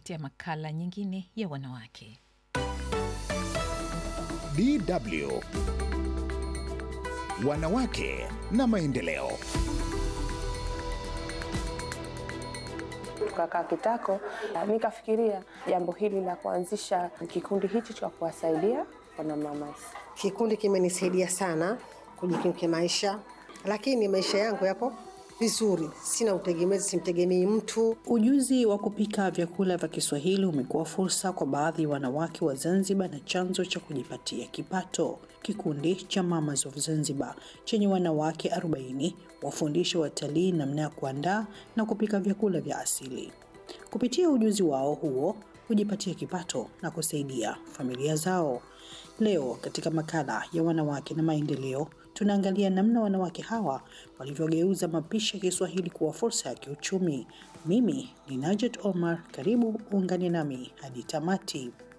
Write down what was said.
kukuletea makala nyingine ya wanawake. DW Wanawake na maendeleo. Tukakaa kitako, nikafikiria jambo hili la kuanzisha kikundi hichi cha kuwasaidia wanamama. Kikundi kimenisaidia sana kujikimu kimaisha, lakini maisha yangu yapo vizuri, sina utegemezi, simtegemei mtu. Ujuzi wa kupika vyakula vya Kiswahili umekuwa fursa kwa baadhi ya wanawake wa Zanzibar na chanzo cha kujipatia kipato. Kikundi cha Mamas of Zanzibar chenye wanawake 40 wafundisha watalii namna ya kuandaa na kupika vyakula vya asili. Kupitia ujuzi wao huo hujipatia kipato na kusaidia familia zao. Leo katika makala ya wanawake na maendeleo tunaangalia namna wanawake hawa walivyogeuza mapishi ya Kiswahili kuwa fursa ya kiuchumi. Mimi ni Najet Omar, karibu uungane nami hadi tamati.